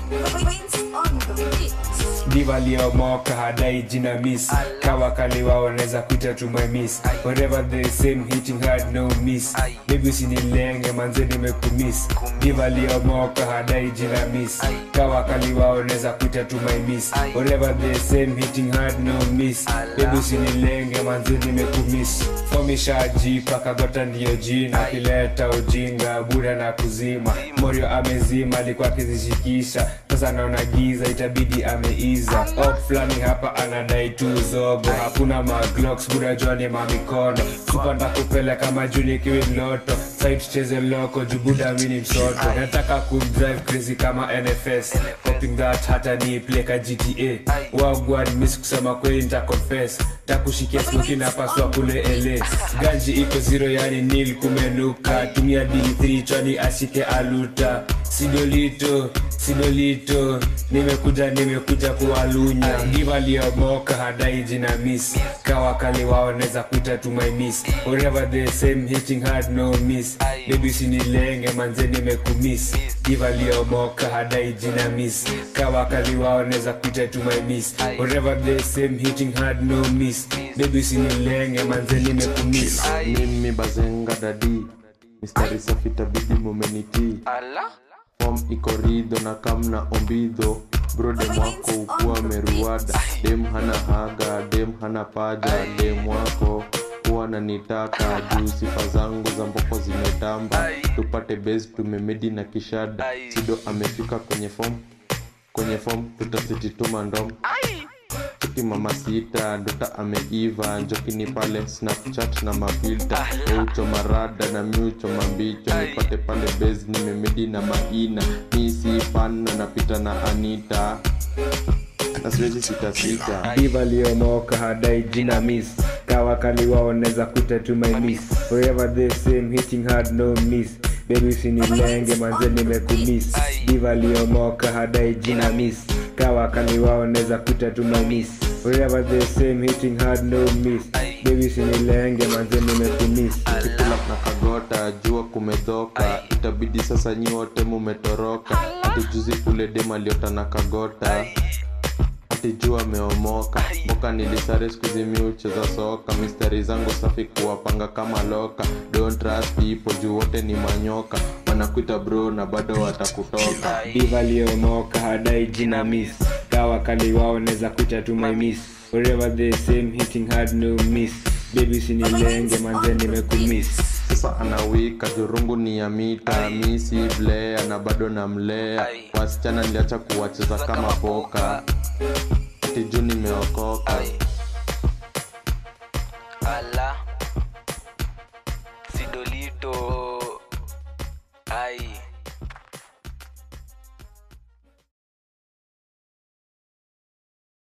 Prince on the beat. diva liyomoka hadai jina miss kawakali wao wanaweza kuita tu my miss whatever the same hitting hard no miss baby usinilenge manze nimekumiss diva liyomoka hadai jina miss kawakali wao wanaweza kuita tu my miss whatever the same hitting hard no miss baby usinilenge manze nimekumiss fomishajipa kagota ndiyo jina kileta ujinga buda na kuzima morio amezima alikuwa akizishikisha sasa naona giza itabidi ameiza op fulani hapa anadai tu zogo hakuna maglocks buda joni mamikono supanda kupeleka majuni kiwi loto site cheze loko jubuda mini msoto nataka kudrive crazy kama nfs hoping that hata ni pleka gta wagwan miss kusema kweli nita confess takushikia smoki napaswa kule ele ganji iko zero yani nil kumenuka tumia d3 chwani ashike aluta sidolito sidolito nimekuja nimekuja kuwalunya giva liyomoka hadai jina miss kawakali wao naweza kuita tu my miss whatever the same hitting hard no miss baby usinilenge manze nimekumiss giva liyomoka hadai jina miss kawakali wao naweza kuita tu my miss whatever the same hitting hard no miss baby usinilenge manze nimekumiss mimi bazenga dadi mistari safi tabidi mumenitii fom iko ridho na kamna ombidho brodem wako ukuwa meruada dem hana haga dem hana paja dem wako huwa nanitaka juu sifa zangu za mboko zimetamba tupate base tumemedi na kishada sido amefika kwenye fom kwenye fom tutasitituma ndom chiki mama sita ndota ameiva njokini pale snapchat na mafilta eucho marada na miucho mambicho nipate pale base nimemedi na maina mi si fan na napita na anita na siwezi sitasita diva liyomoka hadai jina miss kawakali wao naweza kuita tu my miss forever the same hitting hard no miss baby usinilenge manze nimekumiss diva liyomoka hadai jina miss kawakali wao naweza kuita tu my miss forever the same hitting hard no miss baby usinilenge manze nimekumiss kikula na kagota jua kumedhoka itabidi sasa nyi wote mumetoroka ati juzi kule dem aliota na kagota ati jua ameomoka mboka nilisare skuzimi ucheza soka mistari zangu safi kuwapanga kama loka don't trust people juu wote ni manyoka wanakuita bro na bado watakutoka diva liyomoka hadai jina miss kawakali wao naweza kuita tu my miss forever the same hitting hard no miss baby usinilenge manze nimekumiss sasa anawika dhurungu ni ya mita misi blea na bado namlea wasichana niliacha kuwacheza kama poka ati juu nimeokoka ala sidolito